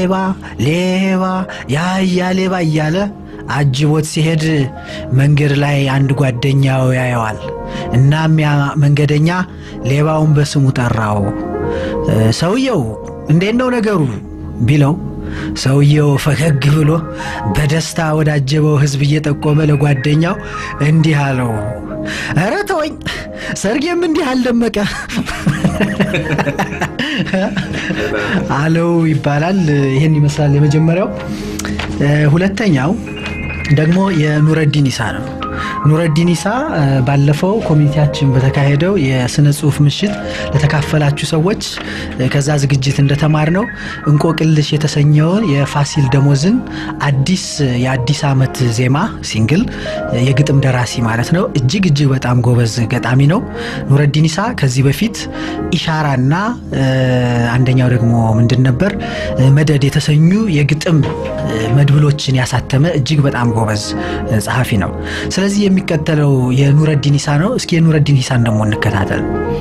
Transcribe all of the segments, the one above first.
ሌባ ሌባ ያያ ሌባ እያለ አጅቦት ሲሄድ መንገድ ላይ አንድ ጓደኛው ያየዋል። እናም ያ መንገደኛ ሌባውን በስሙ ጠራው። ሰውየው እንዴት ነው ነገሩ ቢለው ሰውየው ፈገግ ብሎ በደስታ ወዳጀበው ሕዝብ እየጠቆመ ለጓደኛው እንዲህ አለው፣ ኧረ ተወኝ፣ ሰርጌም እንዲህ አልደመቀ አለው ይባላል። ይህን ይመስላል የመጀመሪያው። ሁለተኛው ደግሞ የኑረዲን ኢሳ ነው። ኑረዲን ኢሳ ባለፈው ኮሚኒቲያችን በተካሄደው የስነ ጽሁፍ ምሽት ለተካፈላችሁ ሰዎች ከዛ ዝግጅት እንደተማር ነው እንቆቅልሽ የተሰኘውን የፋሲል ደሞዝን አዲስ የአዲስ ዓመት ዜማ ሲንግል የግጥም ደራሲ ማለት ነው። እጅግ እጅግ በጣም ጎበዝ ገጣሚ ነው ኑረዲን ኢሳ። ከዚህ በፊት ኢሻራና አንደኛው ደግሞ ምንድን ነበር መደድ የተሰኙ የግጥም መድብሎችን ያሳተመ እጅግ በጣም ጎበዝ ጸሐፊ ነው። ስለዚህ የሚከተለው የኑረዲን ኢሳ ነው። እስኪ የኑረዲን ኢሳን ደግሞ እንከታተል።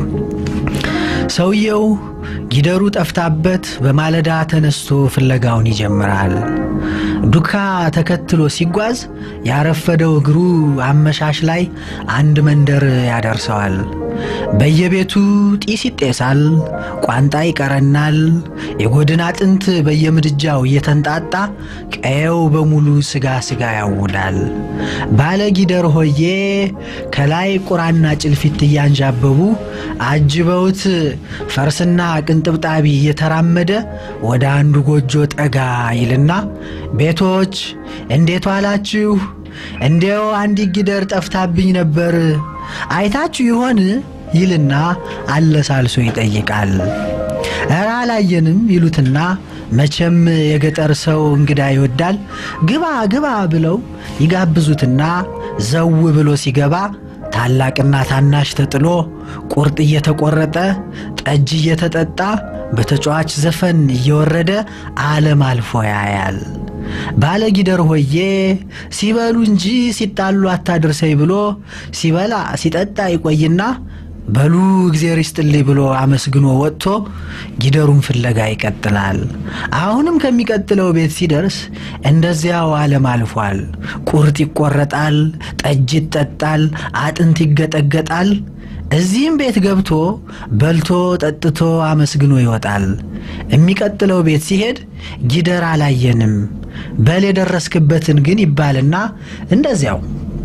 ሰውየው ጊደሩ ጠፍታበት በማለዳ ተነስቶ ፍለጋውን ይጀምራል። ዱካ ተከትሎ ሲጓዝ ያረፈደው እግሩ አመሻሽ ላይ አንድ መንደር ያደርሰዋል። በየቤቱ ጢስ ይጤሳል፣ ቋንጣ ይቀረናል። የጎድን አጥንት በየምድጃው እየተንጣጣ ቀየው በሙሉ ስጋ ስጋ ያውዳል። ባለ ጊደር ሆዬ ከላይ ቁራና ጭልፊት እያንዣበቡ አጅበውት ፈርስና ቅንጥብጣቢ እየተራመደ ወደ አንዱ ጎጆ ጠጋ ይልና ቤቶች እንዴት ዋላችሁ? እንዲያው አንዲት ጊደር ጠፍታብኝ ነበር አይታችሁ ይሆን ይልና አለሳልሶ ይጠይቃል። እረ አላየንም ይሉትና መቼም የገጠር ሰው እንግዳ ይወዳል። ግባ ግባ ብለው ይጋብዙትና ዘው ብሎ ሲገባ ታላቅና ታናሽ ተጥሎ ቁርጥ እየተቆረጠ ጠጅ እየተጠጣ በተጫዋች ዘፈን እየወረደ ዓለም አልፎ ያያል። ባለ ጊደር ሆዬ ሲበሉ እንጂ ሲጣሉ አታድርሰኝ ብሎ ሲበላ ሲጠጣ ይቆይና በሉ እግዜር ይስጥልኝ ብሎ አመስግኖ ወጥቶ ጊደሩን ፍለጋ ይቀጥላል። አሁንም ከሚቀጥለው ቤት ሲደርስ እንደዚያው ዓለም አልፏል። ቁርጥ ይቆረጣል፣ ጠጅ ይጠጣል፣ አጥንት ይገጠገጣል። እዚህም ቤት ገብቶ በልቶ ጠጥቶ አመስግኖ ይወጣል። የሚቀጥለው ቤት ሲሄድ ጊደር አላየንም፣ በል የደረስክበትን ግን ይባልና እንደዚያው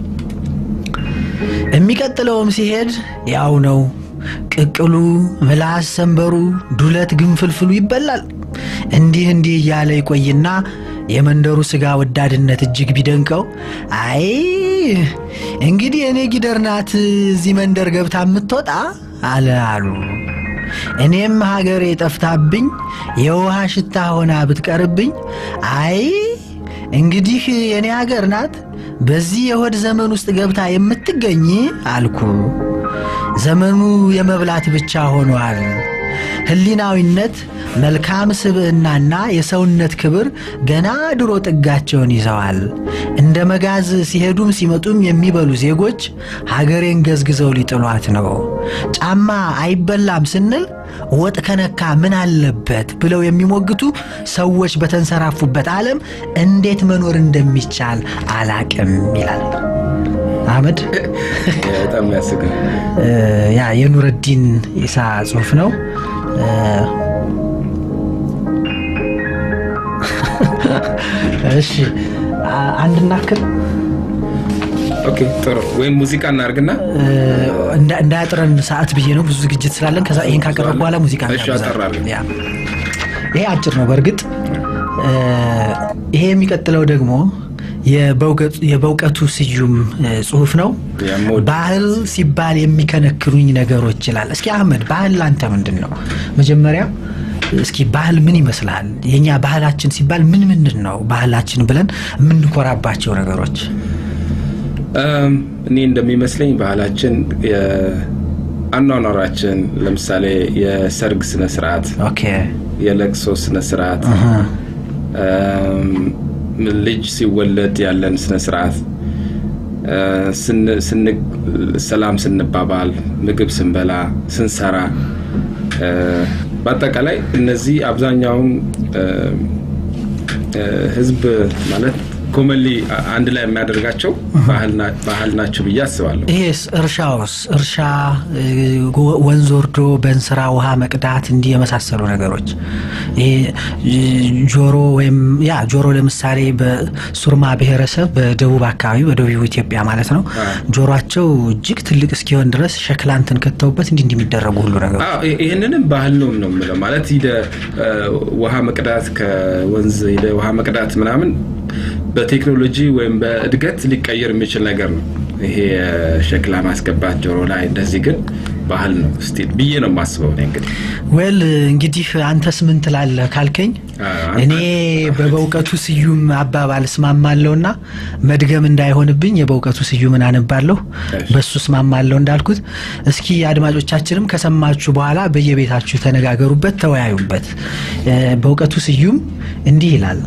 የሚቀጥለውም ሲሄድ ያው ነው። ቅቅሉ፣ ምላስ፣ ሰንበሩ፣ ዱለት፣ ግንፍልፍሉ ይበላል። እንዲህ እንዲህ እያለ ይቆይና የመንደሩ ሥጋ ወዳድነት እጅግ ቢደንቀው አይ እንግዲህ እኔ ጊደር ናት እዚህ መንደር ገብታ የምትወጣ አለ አሉ። እኔም ሀገሬ ጠፍታብኝ የውሃ ሽታ ሆና ብትቀርብኝ አይ እንግዲህ የእኔ ሀገር ናት በዚህ የሆድ ዘመን ውስጥ ገብታ የምትገኝ አልኩ። ዘመኑ የመብላት ብቻ ሆኗል። ሕሊናዊነት፣ መልካም ስብዕናና የሰውነት ክብር ገና ድሮ ጥጋቸውን ይዘዋል። እንደ መጋዝ ሲሄዱም ሲመጡም የሚበሉ ዜጎች ሀገሬን ገዝግዘው ሊጥሏት ነው። ጫማ አይበላም ስንል ወጥ ከነካ ምን አለበት ብለው የሚሞግቱ ሰዎች በተንሰራፉበት ዓለም እንዴት መኖር እንደሚቻል አላቅም ይላል አህመድ። በጣም ያስጋል። ያ የኑረዲን ኢሳ ጽሁፍ ነው። እሺ አንድ እናክል ኦኬ ጥሩ። ወይም ሙዚቃ እናርግና እንዳያጥረን ሰዓት ብዬ ነው። ብዙ ዝግጅት ስላለን ከዛ ይህን ካቀረብ በኋላ ሙዚቃ እሺ፣ አጠራለን። ያ ይሄ አጭር ነው በእርግጥ ይሄ የሚቀጥለው ደግሞ የበእውቀቱ ስዩም ጽሁፍ ነው። የምወድ- ባህል ሲባል የሚከነክሩኝ ነገሮች ይላል። እስኪ አህመድ ባህል ላንተ ምንድን ነው? መጀመሪያ እስኪ ባህል ምን ይመስላል? የኛ ባህላችን ሲባል ምን ምንድን ነው ባህላችን ብለን የምንኮራባቸው ነገሮች? እም፣ እኔ እንደሚመስለኝ ባህላችን የአኗኗራችን ለምሳሌ የሰርግ ስነ ስርዓት፣ ኦኬ የለቅሶ ስነ ስርዓት፣ እም፣ ልጅ ሲወለድ ያለን ስነ ስርዓት፣ እ፣ ስን- ስን- ሰላም ስንባባል፣ ምግብ ስንበላ፣ ስንሰራ እ፣ በአጠቃላይ እነዚህ አብዛኛውን እ፣ ህዝብ ማለት ኮመንሊ አንድ ላይ የሚያደርጋቸው ባህል ናቸው ብዬ አስባለሁ። ይሄስ እርሻውስ እርሻ ወንዝ ወርዶ በእንስራ ውሃ መቅዳት እንዲህ የመሳሰሉ ነገሮች ይሄ ጆሮ ወይም ያ ጆሮ ለምሳሌ በሱርማ ብሔረሰብ በደቡብ አካባቢ በደቡብ ኢትዮጵያ ማለት ነው ጆሮቸው እጅግ ትልቅ እስኪሆን ድረስ ሸክላንትን ከተውበት እንዲህ እንዲህ የሚደረጉ ሁሉ ነገሮች ይህንንም ባህል ነው ነው የምለው ማለት ሂደ ውሃ መቅዳት ከወንዝ ሂደ ውሃ መቅዳት ምናምን በቴክኖሎጂ ወይም በእድገት ሊቀየር የሚችል ነገር ነው። ይሄ ሸክላ ማስገባት ጆሮ ላይ እንደዚህ ግን ባህል ነው ስቲል ብዬ ነው የማስበው። እንግዲህ ወል እንግዲህ አንተስ ምን ትላለህ ካልከኝ እኔ በበውቀቱ ስዩም አባባል እስማማለሁና መድገም እንዳይሆንብኝ የበውቀቱ ስዩምን አነባለሁ፣ በሱ እስማማለሁ እንዳልኩት። እስኪ አድማጮቻችንም ከሰማችሁ በኋላ በየቤታችሁ ተነጋገሩበት፣ ተወያዩበት። በእውቀቱ ስዩም እንዲህ ይላል።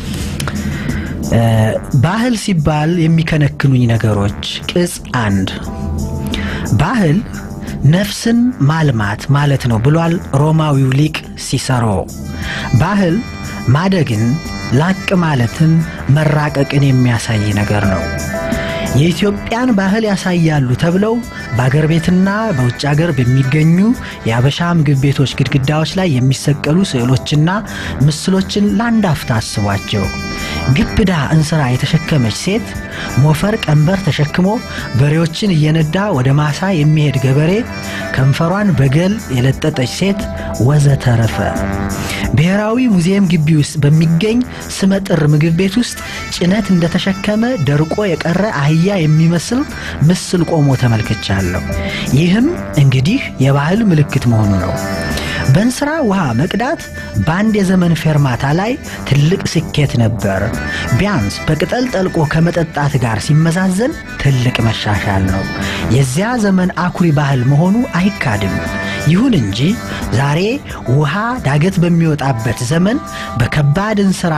ባህል ሲባል የሚከነክኑኝ ነገሮች ቅጽ አንድ ባህል ነፍስን ማልማት ማለት ነው ብሏል ሮማዊው ሊቅ ሲሰሮ። ባህል ማደግን፣ ላቅ ማለትን፣ መራቀቅን የሚያሳይ ነገር ነው። የኢትዮጵያን ባህል ያሳያሉ ተብለው በአገር ቤትና በውጭ አገር በሚገኙ የአበሻ ምግብ ቤቶች ግድግዳዎች ላይ የሚሰቀሉ ስዕሎችና ምስሎችን ለአንድ አፍታ አስቧቸው። ግብዳ እንስራ የተሸከመች ሴት፣ ሞፈር ቀንበር ተሸክሞ በሬዎችን እየነዳ ወደ ማሳ የሚሄድ ገበሬ፣ ከንፈሯን በገል የለጠጠች ሴት ወዘተረፈ። ብሔራዊ ሙዚየም ግቢ ውስጥ በሚገኝ ስመጥር ምግብ ቤት ውስጥ ጭነት እንደተሸከመ ደርቆ የቀረ አህያ የሚመስል ምስል ቆሞ ተመልክቻለሁ። ይህም እንግዲህ የባህል ምልክት መሆኑ ነው። በእንስራ ውሃ መቅዳት በአንድ የዘመን ፌርማታ ላይ ትልቅ ስኬት ነበር። ቢያንስ በቅጠል ጠልቆ ከመጠጣት ጋር ሲመዛዘን ትልቅ መሻሻል ነው። የዚያ ዘመን አኩሪ ባህል መሆኑ አይካድም። ይሁን እንጂ ዛሬ ውሃ ዳገት በሚወጣበት ዘመን በከባድ እንስራ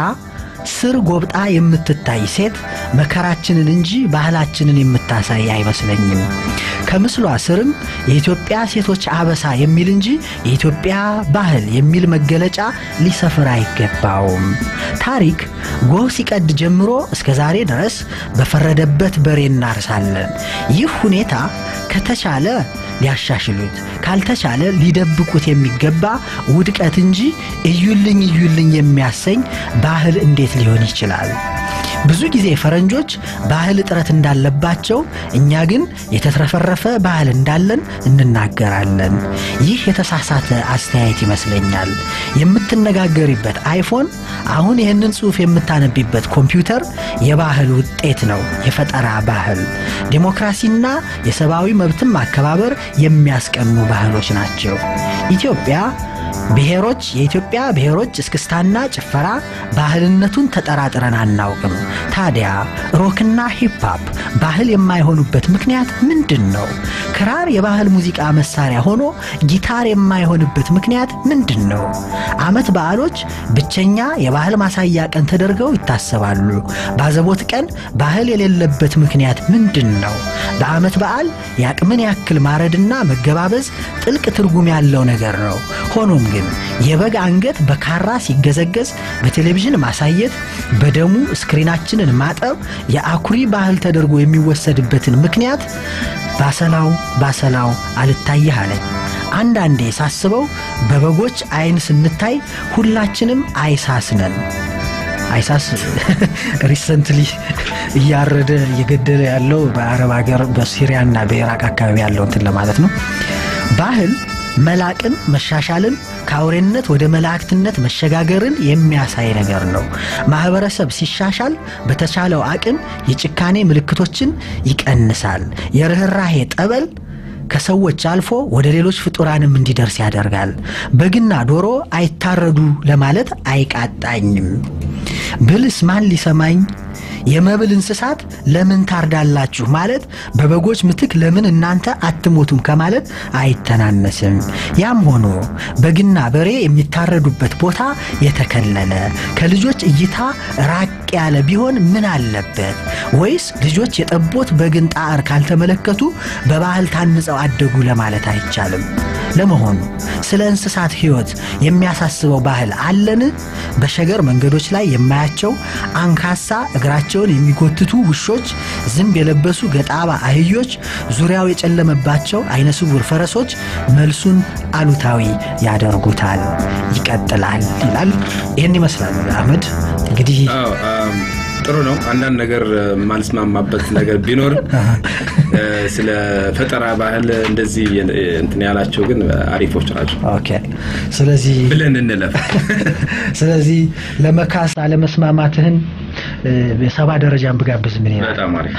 ስር ጎብጣ የምትታይ ሴት መከራችንን እንጂ ባህላችንን የምታሳይ አይመስለኝም። ከምስሏ ስርም የኢትዮጵያ ሴቶች አበሳ የሚል እንጂ የኢትዮጵያ ባህል የሚል መገለጫ ሊሰፍር አይገባውም። ታሪክ ጎህ ሲቀድ ጀምሮ እስከ ዛሬ ድረስ በፈረደበት በሬ እናርሳለን። ይህ ሁኔታ ከተቻለ ሊያሻሽሉት ካልተቻለ ሊደብቁት የሚገባ ውድቀት እንጂ እዩልኝ እዩልኝ የሚያሰኝ ባህል እንዴት ሊሆን ይችላል? ብዙ ጊዜ ፈረንጆች ባህል እጥረት እንዳለባቸው፣ እኛ ግን የተትረፈረፈ ባህል እንዳለን እንናገራለን። ይህ የተሳሳተ አስተያየት ይመስለኛል። የምትነጋገሪበት አይፎን፣ አሁን ይህንን ጽሑፍ የምታነቢበት ኮምፒውተር የባህል ውጤት ነው። የፈጠራ ባህል፣ ዴሞክራሲና የሰብአዊ መብትን ማከባበር የሚያስቀኑ ባህሎች ናቸው። ኢትዮጵያ ብሔሮች የኢትዮጵያ ብሔሮች እስክስታና ጭፈራ ባህልነቱን ተጠራጥረን አናውቅም። ታዲያ ሮክና ሂፕሃፕ ባህል የማይሆኑበት ምክንያት ምንድን ነው? ክራር የባህል ሙዚቃ መሳሪያ ሆኖ ጊታር የማይሆንበት ምክንያት ምንድን ነው? ዓመት በዓሎች ብቸኛ የባህል ማሳያ ቀን ተደርገው ይታሰባሉ። ባዘቦት ቀን ባህል የሌለበት ምክንያት ምንድን ነው? በዓመት በዓል የአቅምን ያክል ማረድና መገባበዝ ጥልቅ ትርጉም ያለው ነገር ነው። ሆኖም ግን የበግ አንገት በካራ ሲገዘገዝ በቴሌቪዥን ማሳየት፣ በደሙ ስክሪናችንን ማጠብ የአኩሪ ባህል ተደርጎ የሚወሰድበትን ምክንያት ባሰላው ባሰላው አልታየህ አለኝ። አንዳንዴ ሳስበው በበጎች አይን ስንታይ ሁላችንም አይሳስነን። አይሳስ ሪሰንትሊ እያረደ እየገደለ ያለው በአረብ ሀገር በሲሪያና በኢራቅ አካባቢ ያለው እንትን ለማለት ነው። ባህል መላቅን መሻሻልን ከአውሬነት ወደ መላእክትነት መሸጋገርን የሚያሳይ ነገር ነው። ማህበረሰብ ሲሻሻል በተቻለው አቅም የጭካኔ ምልክቶችን ይቀንሳል። የርኅራሄ ጠበል ከሰዎች አልፎ ወደ ሌሎች ፍጡራንም እንዲደርስ ያደርጋል። በግና ዶሮ አይታረዱ ለማለት አይቃጣኝም። ብልስ ማን ሊሰማኝ የመብል እንስሳት ለምን ታርዳላችሁ ማለት በበጎች ምትክ ለምን እናንተ አትሞቱም ከማለት አይተናነስም። ያም ሆኖ በግና በሬ የሚታረዱበት ቦታ የተከለለ ከልጆች እይታ ራቅ ያለ ቢሆን ምን አለበት? ወይስ ልጆች የጠቦት በግን ጣዕር ካልተመለከቱ በባህል ታንጸው አደጉ ለማለት አይቻልም? ለመሆኑ ስለ እንስሳት ሕይወት የሚያሳስበው ባህል አለን? በሸገር መንገዶች ላይ የማያቸው አንካሳ እግራቸውን የሚጎትቱ ውሾች፣ ዝንብ የለበሱ ገጣባ አህዮች፣ ዙሪያው የጨለመባቸው አይነ ስውር ፈረሶች መልሱን አሉታዊ ያደርጉታል። ይቀጥላል ይላል። ይህን ይመስላል አህመድ እንግዲህ አዎ፣ አም፣ ጥሩ ነው። አንዳንድ ነገር የማልስማማበት ነገር ቢኖር ስለ ፈጠራ ባህል እንደዚህ እንትን ያላቸው ግን አሪፎች ናቸው ኦኬ። ስለዚህ ብለን እንለፍ። ስለዚህ ለመካስ አለመስማማትህን በሰባ ደረጃን ብጋብዝ ምን ይላል? በጣም አሪፍ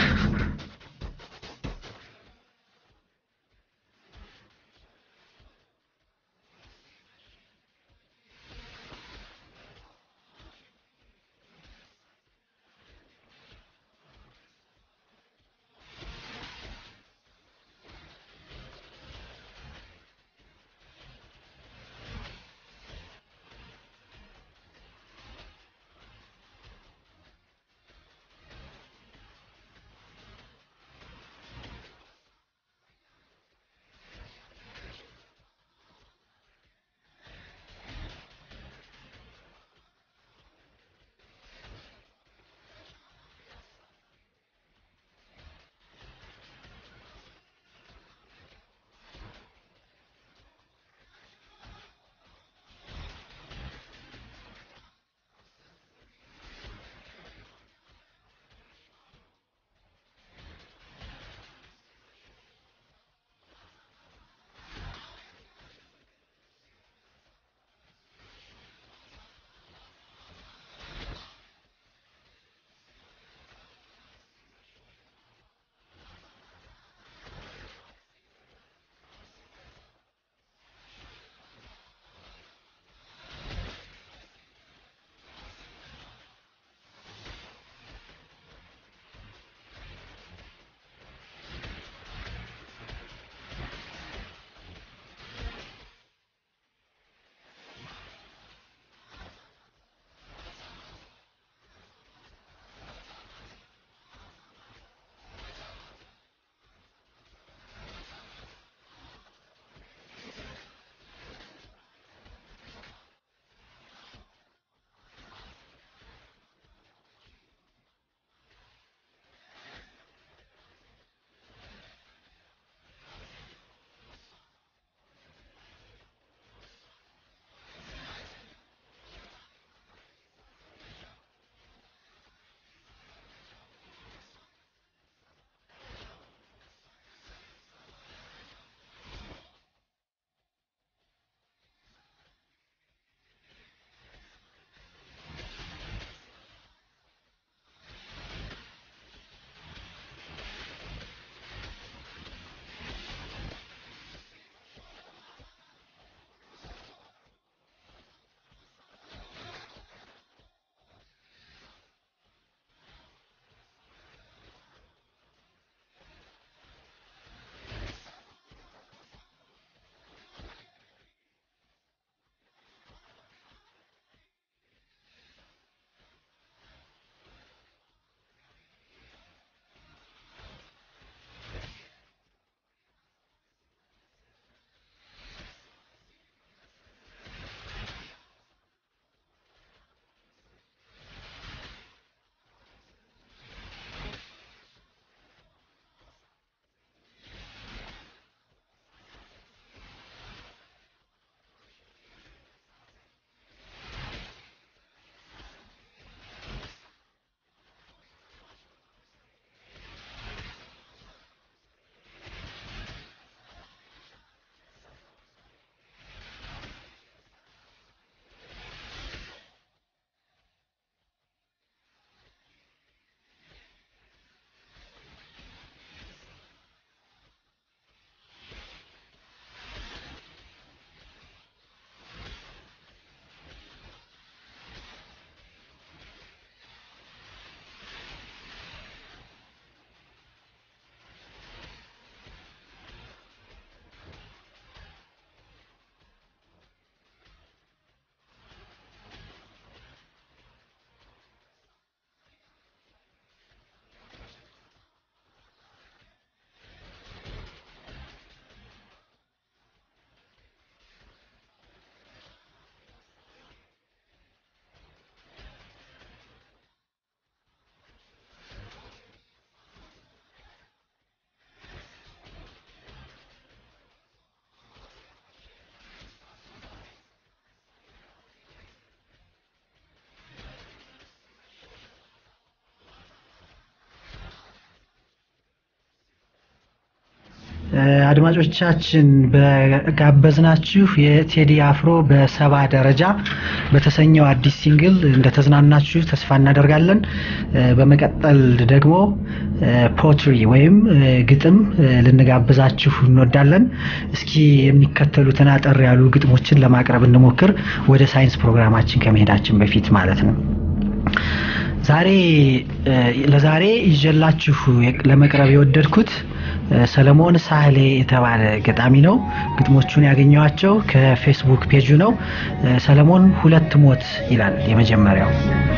አድማጮቻችን በጋበዝናችሁ የቴዲ አፍሮ በሰባ ደረጃ በተሰኘው አዲስ ሲንግል እንደተዝናናችሁ ተስፋ እናደርጋለን። በመቀጠል ደግሞ ፖትሪ ወይም ግጥም ልንጋብዛችሁ እንወዳለን። እስኪ የሚከተሉትን አጠር ያሉ ግጥሞችን ለማቅረብ እንሞክር፣ ወደ ሳይንስ ፕሮግራማችን ከመሄዳችን በፊት ማለት ነው። ዛሬ ለዛሬ ይዤላችሁ ለመቅረብ የወደድኩት ሰለሞን ሳህሌ የተባለ ገጣሚ ነው። ግጥሞቹን ያገኘኋቸው ከፌስቡክ ፔጁ ነው። ሰለሞን ሁለት ሞት ይላል የመጀመሪያው።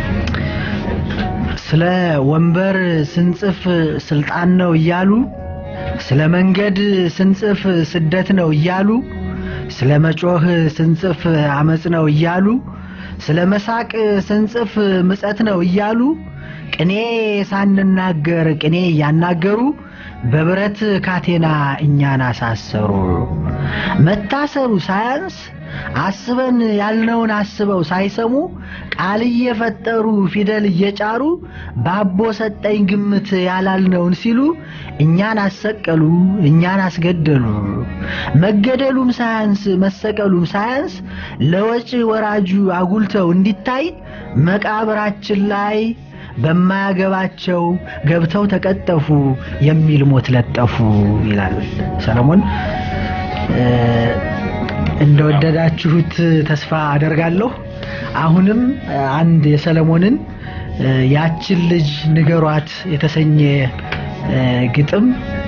ስለ ወንበር ስንጽፍ ስልጣን ነው እያሉ፣ ስለ መንገድ ስንጽፍ ስደት ነው እያሉ፣ ስለ መጮህ ስንጽፍ አመፅ ነው እያሉ ስለ መሳቅ ስንጽፍ ምጸት ነው እያሉ ቅኔ ሳንናገር ቅኔ እያናገሩ በብረት ካቴና እኛን አሳሰሩ። መታሰሩ ሳያንስ አስበን ያልነውን አስበው ሳይሰሙ ቃል እየፈጠሩ ፊደል እየጫሩ ባቦ ሰጠኝ ግምት ያላልነውን ሲሉ እኛን አሰቀሉ፣ እኛን አስገደሉ። መገደሉም ሳያንስ መሰቀሉም ሳያንስ ለወጪ ወራጁ አጉልተው እንዲታይ መቃብራችን ላይ በማያገባቸው ገብተው ተቀጠፉ የሚል ሞት ለጠፉ ይላል ሰለሞን። እንደወደዳችሁት ተስፋ አደርጋለሁ። አሁንም አንድ የሰለሞንን ያችን ልጅ ንገሯት የተሰኘ ግጥም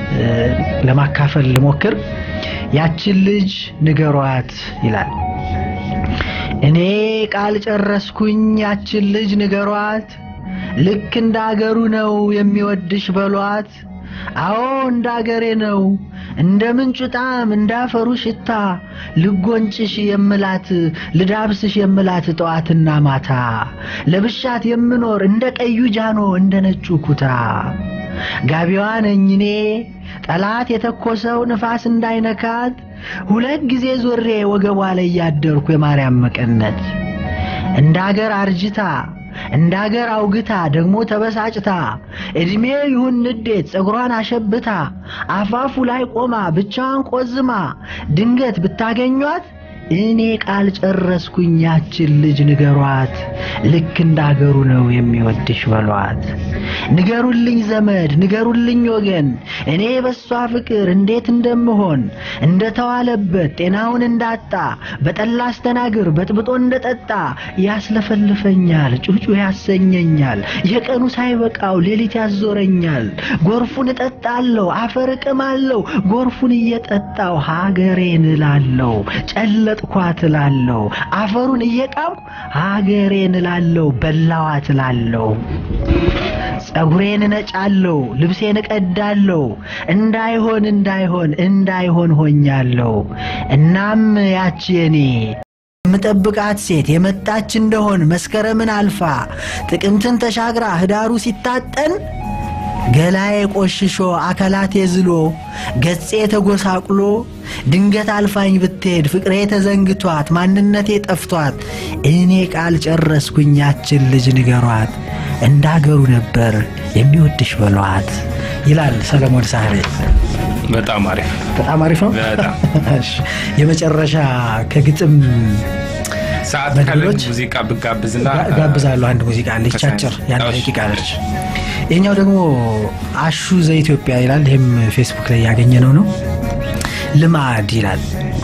ለማካፈል ልሞክር። ያችን ልጅ ንገሯት ይላል። እኔ ቃል ጨረስኩኝ፣ ያችን ልጅ ንገሯት፣ ልክ እንደ አገሩ ነው የሚወድሽ በሏት። አዎ እንደ አገሬ ነው እንደ ምንጩ ጣዕም እንደ አፈሩ ሽታ ልጎንጭሽ የምላት ልዳብስሽ የምላት ጠዋትና ማታ ለብሻት የምኖር እንደ ቀዩ ጃኖ እንደ ነጩ ኩታ ጋቢዋ ነኝ እኔ ጠላት የተኮሰው ንፋስ እንዳይነካት ሁለት ጊዜ ዞሬ ወገቧ ላይ ያደርኩ የማርያም መቀነት እንደ አገር አርጅታ እንደ አገር አውግታ ደግሞ ተበሳጭታ ዕድሜ ይሁን ንዴት ፀጉሯን አሸብታ አፋፉ ላይ ቆማ ብቻዋን ቆዝማ ድንገት ብታገኟት እኔ ቃል ጨረስኩኝ ያችን ልጅ ንገሯት፣ ልክ እንደ አገሩ ነው የሚወድሽ በሏት። ንገሩልኝ ዘመድ ንገሩልኝ ወገን፣ እኔ በሷ ፍቅር እንዴት እንደምሆን እንደተዋለበት ጤናውን እንዳጣ በጠላ አስተናግር በጥብጦ እንደጠጣ ያስለፈልፈኛል፣ ጩጩ ያሰኘኛል፣ የቀኑ ሳይበቃው ሌሊት ያዞረኛል። ጎርፉን እጠጣለሁ፣ አፈር እቅማለሁ፣ ጎርፉን እየጠጣው ሀገሬን እላለሁ ጨለ ኳት እላለሁ አፈሩን እየቃምኩ ሀገሬን እላለሁ በላዋት እላለሁ ጸጉሬን እነጫለሁ ልብሴን እቀዳለሁ እንዳይሆን እንዳይሆን እንዳይሆን ሆኛለሁ እናም ያቺ የኔ የምጠብቃት ሴት የመጣች እንደሆን መስከረምን አልፋ ጥቅምትን ተሻግራ ህዳሩ ሲታጠን ገላዬ ቆሽሾ አካላቴ ዝሎ ገጼ ተጎሳቁሎ ድንገት አልፋኝ ብትሄድ ፍቅሬ ተዘንግቷት ማንነቴ ጠፍቷት እኔ ቃል ጨረስኩኝ ያችን ልጅ ንገሯት እንዳገሩ ነበር የሚወድሽ በሏት ይላል ሰለሞን ሳህሌ። በጣም አሪፍ በጣም አሪፍ ነው። በጣም እሺ፣ የመጨረሻ ከግጥም ሰዓት ካለን መድሎች ሙዚቃ ብጋብዝና ጋ- ጋብዛለሁ። አንድ ሙዚቃ አለች አጭር የአንድ እሺ፣ ደቂቃ አለች። እሺ። ይህኛው ደግሞ አሹ ዘኢትዮጵያ ይላል። ይህም ፌስቡክ ላይ ያገኘነው ነው። ልማድ ይላል።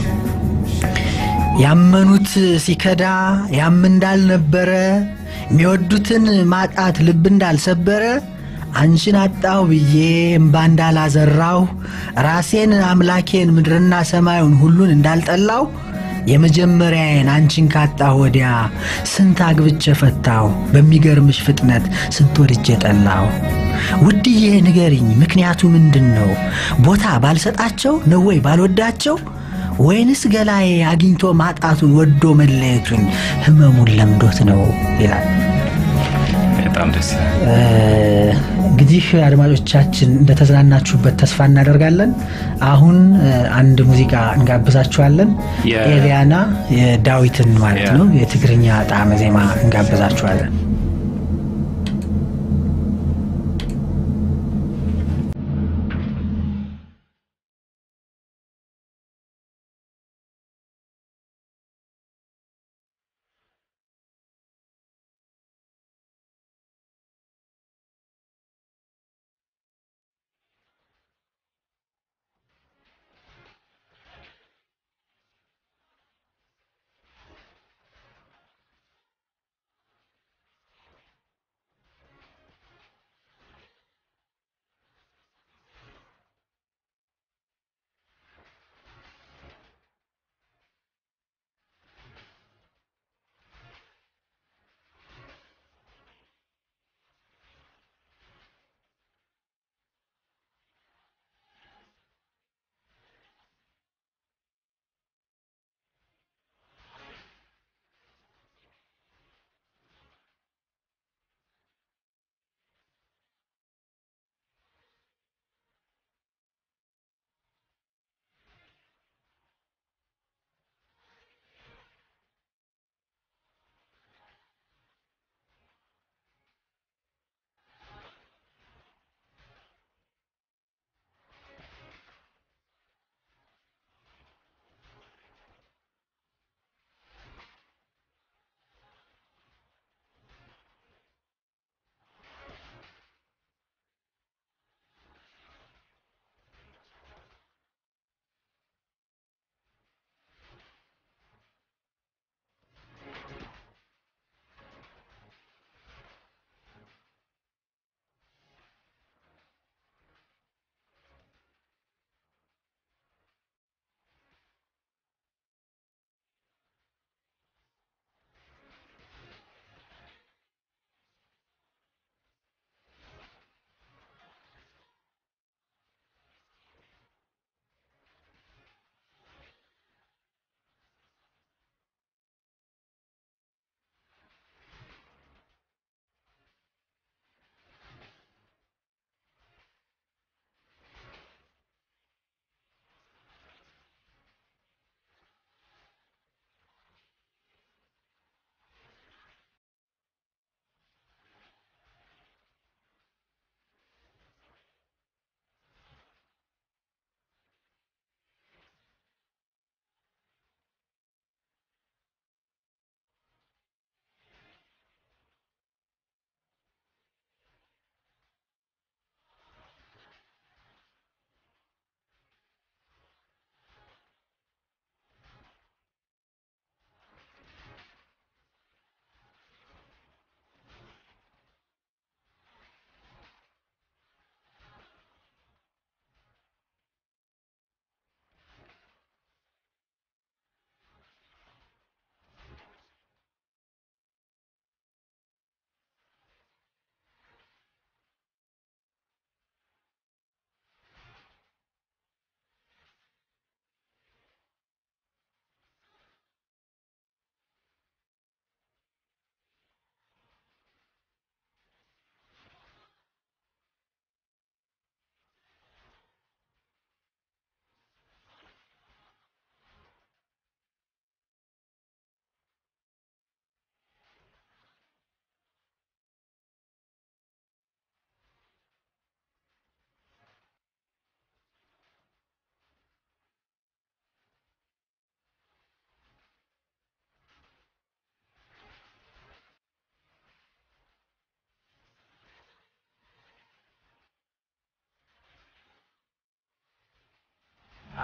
ያመኑት ሲከዳ ያም እንዳልነበረ የሚወዱትን ማጣት ልብ እንዳልሰበረ አንቺን አጣሁ ብዬ እምባ እንዳላዘራሁ ራሴን አምላኬን ምድርና ሰማዩን ሁሉን እንዳልጠላው የመጀመሪያዬን አንቺን ካጣሁ ወዲያ ስንት አግብቼ ፈታሁ በሚገርምሽ ፍጥነት ስንት ወድጄ ጠላሁ። ውድዬ ንገሪኝ ምክንያቱ ምንድን ነው? ቦታ ባልሰጣቸው ነው ወይ ባልወዳቸው ወይንስ ገላዬ አግኝቶ ማጣቱን ወዶ መለየቱን ህመሙን ለምዶት ነው ይላል። በጣም ደስ ይላል። እንግዲህ አድማጮቻችን እንደተዝናናችሁበት ተስፋ እናደርጋለን። አሁን እ፣ አንድ ሙዚቃ እንጋብዛችኋለን። የ- ኤልያና የዳዊትን ማለት ያ። ነው የትግርኛ ጣዕመ ዜማ እንጋብዛችኋለን።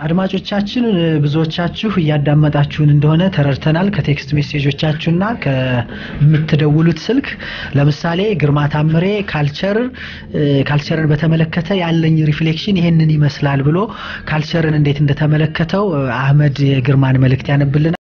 አድማጮቻችን ብዙዎቻችሁ እያዳመጣችሁን እንደሆነ ተረድተናል። ከቴክስት ሜሴጆቻችሁና ከምትደውሉት ስልክ ለምሳሌ ግርማ ታምሬ ካልቸር ካልቸርን በተመለከተ ያለኝ ሪፍሌክሽን ይሄንን ይመስላል ብሎ ካልቸርን እንዴት እንደተመለከተው አህመድ የግርማን መልእክት ያነብልናል።